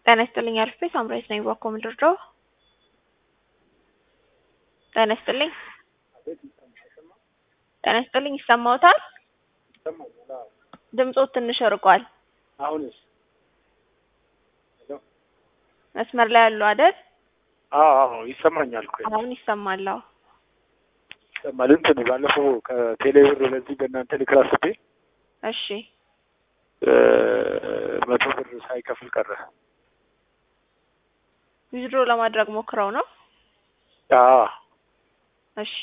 ጤና ይስጥልኝ አልፌ ሳምራዊት ነኝ ባኮ ምድርዳው ጤና ይስጥልኝ ጤና ይስጥልኝ ይሰማዎታል ድምጾት ትንሽ ርቋል አሁንስ መስመር ላይ ያሉ አይደል አዎ አዎ ይሰማኛል እኮ አሁን ይሰማል አዎ ይሰማል እንትን ባለፈው ከቴሌብር ለዚህ በእናንተ ልክር አስቤ እሺ መቶ ብር ሳይከፍል ቀረ ዊዝድሮ ለማድረግ ሞክረው ነው አዎ እሺ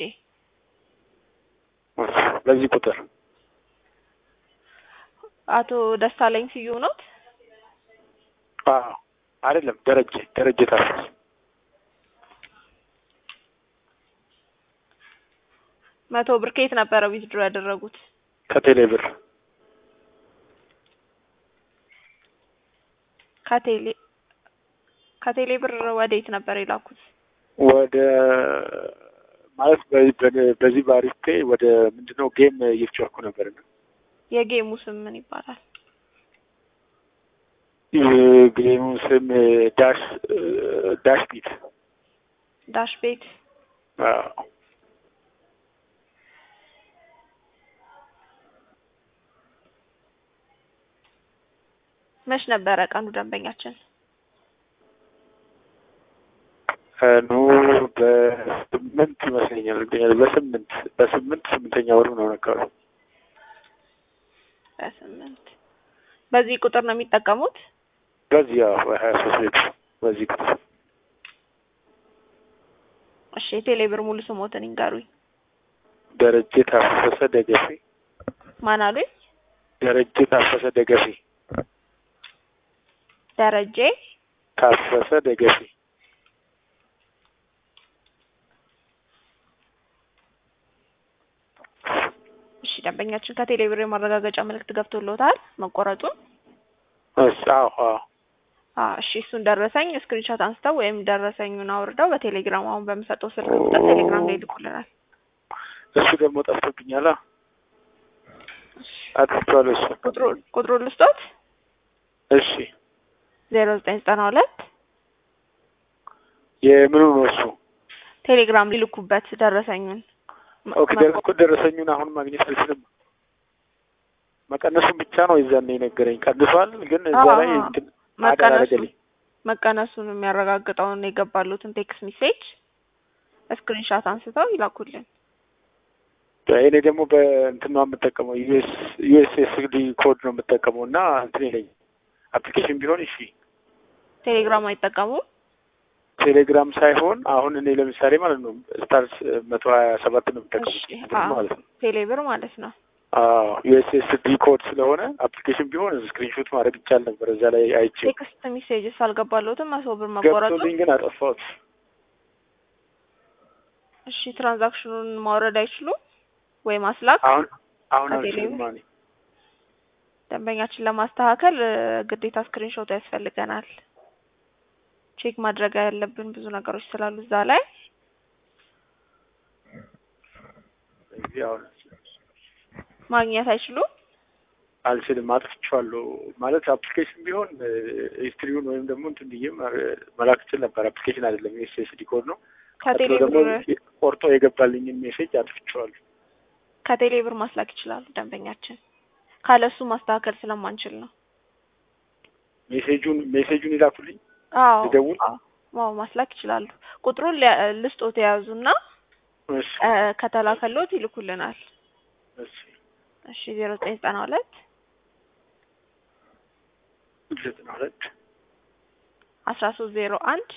በዚህ ቁጥር አቶ ደሳለኝ ስዩም ኖት አዎ አይደለም ደረጀ ደረጀ ታፈስ መቶ ብር ከየት ነበረ ዊዝድሮ ያደረጉት ከቴሌ ብር ከቴሌ ከቴሌ ብር ወዴት ነበር የላኩት ወደ ማለት በ- በዚህ በአሪፍ ፔ ወደ ምንድነው ጌም እየተጫወትኩ ነበር እና የጌሙ ስም ምን ይባላል ጌሙ ስም ዳሽ ዳሽ ቢት ዳሽ ቤት አዎ መች ነበረ ቀኑ ደንበኛችን ቀኑ በስምንት ይመስለኛል በስምንት በስምንት ስምንተኛ ወሩ ነው አካባቢ በስምንት በዚህ ቁጥር ነው የሚጠቀሙት በዚህ ያው ሀያ ሶስት ቤት በዚህ ቁጥር እሺ የቴሌ ብር ሙሉ ስሞትን ይንገሩኝ ደረጀ ታፈሰ ደገፌ ማን አሉኝ ደረጀ ታፈሰ ደገፌ ደረጀ ታፈሰ ደገፌ እሺ ደንበኛችን ከቴሌ ብር የማረጋገጫ ምልክት ገብቶልዎታል መቆረጡን እሺ አዎ አዎ አዎ እሺ እሱን ደረሰኝ ስክሪንሾት አንስተው ወይም ደረሰኙን አውርደው በቴሌግራም አሁን በምሰጠው ስልክ ቁጥር ቴሌግራም ላይ ይልኩልናል እሱ ደግሞ ጠፍቶብኛል አጥፍቼዋለሁ እሱ ቁጥሩ ቁጥሩን ልስጦት እሺ ዜሮ ዘጠኝ ዘጠና ሁለት የምኑ ነው እሱ ቴሌግራም ሊልኩበት ደረሰኙን ኦኬ ደረ- እኮ ደረሰኙን አሁን ማግኘት አልችልም መቀነሱን ብቻ ነው የዛኔ የነገረኝ ቀንሷል ግን እዛ አዎ፣ ላይ አዎ። እንትን መቀነሱን አደረገልኝ መቀነሱን የሚያረጋግጠውን የገባሉትን ቴክስት ሜሴጅ ስክሪንሻት አንስተው ይላኩልን እኔ ደግሞ በእንትን ነው የምጠቀመው ዩኤስ ዩኤስኤስዲ ኮድ ነው የምጠቀመው እና እንትን ይለኝ አፕሊኬሽን ቢሆን እሺ ቴሌግራም አይጠቀሙም ቴሌግራም ሳይሆን አሁን እኔ ለምሳሌ ማለት ነው ስታርስ መቶ ሀያ ሰባት ነው የምጠቀመው እሺ እንትን አዎ ማለት ነው ቴሌብር ማለት ነው አዎ ዩኤስኤስዲ ኮድ ስለሆነ አፕሊኬሽን ቢሆን ስክሪንሾት ማድረግ ይቻል ነበር እዛ ላይ አይቼ ቴክስት ሜሴጅስ አልገባለሁትም መቶ ብር መቆረጡ ገብቶልኝ ግን አጠፋሁት እሺ ትራንዛክሽኑን ማውረድ አይችሉም ወይ ማስላክ አሁን አሁን ከቴሌ አልችልም ብር? ማኔ ደንበኛችን ለማስተካከል እ፣ ግዴታ ስክሪንሾት ያስፈልገናል ቼክ ማድረግ ያለብን ብዙ ነገሮች ስላሉ እዛ ላይ እዚህ አሁን ማግኘት አይችሉም አልችልም አጥፍቼዋለሁ ማለት አፕሊኬሽን ቢሆን ሂስትሪውን ወይም ደግሞ እንትን ብዬ ማ- መላክ እችል ነበር አፕሊኬሽን አይደለም ኤስኤስዲ ኮድ ነው ከቴሌ ቀጥሎ ደግሞ ብር ቆርጦ የገባልኝን ሜሴጅ አጥፍቼዋለሁ ከቴሌ ብር ማስላክ ይችላሉ ደንበኛችን ካለሱ ማስተካከል ስለማንችል ነው ሜሴጁን ሜሴጁን ይላኩልኝ አዎ ልደውል? አዎ አዎ ማስላክ ይችላሉ ቁጥሩን ሊያ- ልስጦት የያዙና እሺ እ፣ ከተላከሎት ይልኩልናል እሺ እሺ ዜሮ ዘጠኝ ዘጠና ሁለት ዘጠና ሁለት አስራ ሶስት ዜሮ አንድ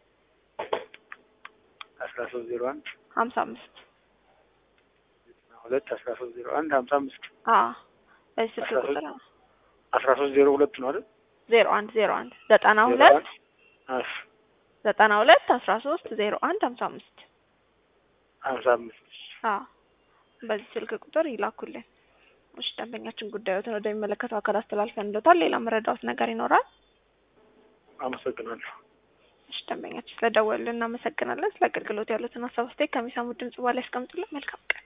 አስራ ሶስት ዜሮ አንድ ሀምሳ አምስት ዘጠና ሁለት አስራ ሶስት ዜሮ አንድ ሀምሳ አምስት አዎ በዚህ ስልክ አስራ ሶስት ቁጥር ነው አስራ ሶስት ዜሮ ሁለት ነው አይደል ዜሮ አንድ ዜሮ አንድ ዘጠና ዜሮ ሁለት አንድ እሺ ዘጠና ሁለት አስራ ሶስት ዜሮ አንድ ሀምሳ አምስት ሀምሳ አምስት አዎ በዚህ ስልክ ቁጥር ይላኩልን እሺ ደንበኛችን ጉዳዮትን ወደሚመለከተው አካል አስተላልፈን እንሎታል ሌላ መረዳዎት ነገር ይኖራል አመሰግናለሁ እሺ ደንበኛችን ስለደወሉልን እናመሰግናለን ስለ አገልግሎት ያሉትን ሀሳብ አስተያየት ከሚሰሙት ድምጽ በኋላ ያስቀምጡልን መልካም ቀን